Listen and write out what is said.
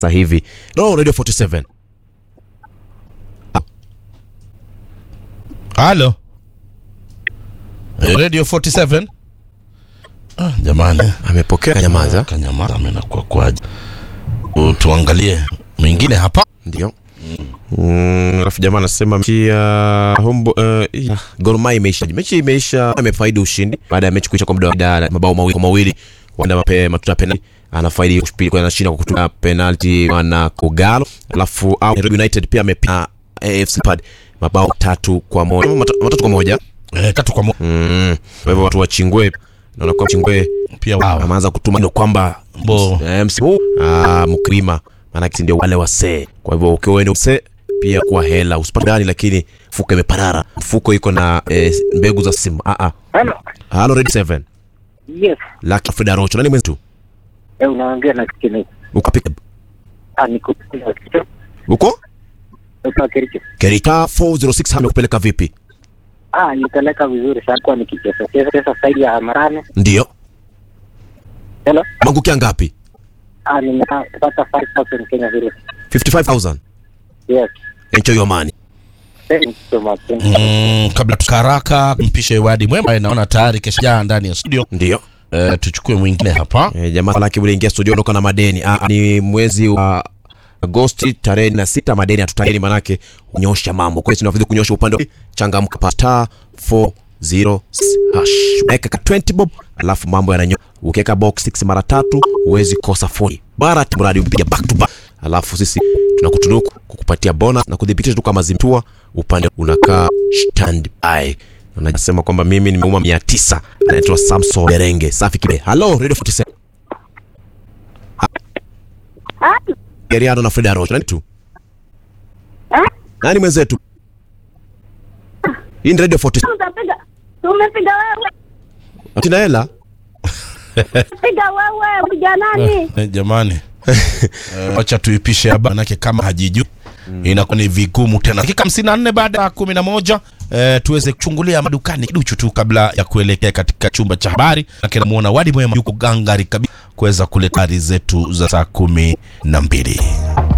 sasa hivi. No, Radio 47. Halo. Eh, Radio 47. Ah, jamani. Amepokea kanyamaza. Kanyamaza amenakuwa kwaje? U- Tuangalie mwingine hapa. Ndio. Mm, alafu jamaa anasema mechi ya Hombo uh, Gor Mahia imeisha. Mechi imeisha, amefaidi ushindi baada ya mechi kuisha kwa muda wa da- mabao mawili kwa mawili. Wanda mape matuta penalty anafaidi ushindi kwa anashinda kwa kutumia penalty na Kogalo. Alafu au Nairobi United pia amepiga AFC Leopards mabao tatu kwa moja. Mata- Matatu kwa moja. Eh, tatu kwa moja. Mm. Kwa hivyo watu wa Chingwe naona kwa Chingwe Pia wao. ameanza kutuma ndio kwamba Bo. eh, msimu huu ah, mkulima maanake si ndio wale wasee. Kwa hivyo ukiwa wewe ni msee pia kwa hela usipate gani, lakini mfuko imeparara, mfuko iko na eh, mbegu za simu. Ah ah, Hello. halo Red 7 Yes. Lucky Frida Rocho, nani mwenzetu? Eh, unaongea na Kenneth. Uko pick Ah, niko Kericho. uko Niko Kericho. Kerita 406 amekupeleka vipi? Ah, nipeleka vizuri sana kwa nikicheza. Cheza cheza saidi ya Marane. Ndio Hello. mangukia ngapi? Ah, nimepata 5000 Kenya vile. 55000 Yes. enjoy your money. Thank you so much. Thank you. Mm, kabla tukaraka mpishe Wadi Mwema ambaye naona tayari kesha jaa ndani ya studio. Ndio Eh, tuchukue mwingine hapa. E, jamaa laki uliingia studio ondoka na madeni. Ah, ni mwezi wa Agosti tarehe na sita, madeni hatutageni, manake unyosha mambo. Kwa hiyo tunavidi kunyosha upande wa changamka pa star 40 hash. Weka ka 20 bob, alafu mambo yananyo. Ukiweka box 6 mara tatu huwezi kosa 40. Bara mradi upiga back to back. Alafu sisi tunakutunuku kukupatia bonus na kudhibitisha tu kama zimtua upande unakaa stand by. Anasema kwamba mimi nimeuma 900. Anaitwa Samson Berenge. Safi kibe. Hello Radio 47. Geriano na Frida Rocha. Nani tu? Nani mwenzetu? Hii ni Radio 47. Utapiga. Tumepiga wewe. Tina hela? Piga wewe, piga nani? Eh, jamani. Eh, Wacha tuipishe haba manake kama hajiju inakuwa ni vigumu tena. Dakika 54 baada ya 11 eh, tuweze kuchungulia madukani kiduchu tu kabla ya kuelekea katika chumba cha habari. Na muona Wadi Mwema yuko gangari kabisa kuweza kuleta habari zetu za saa kumi na mbili.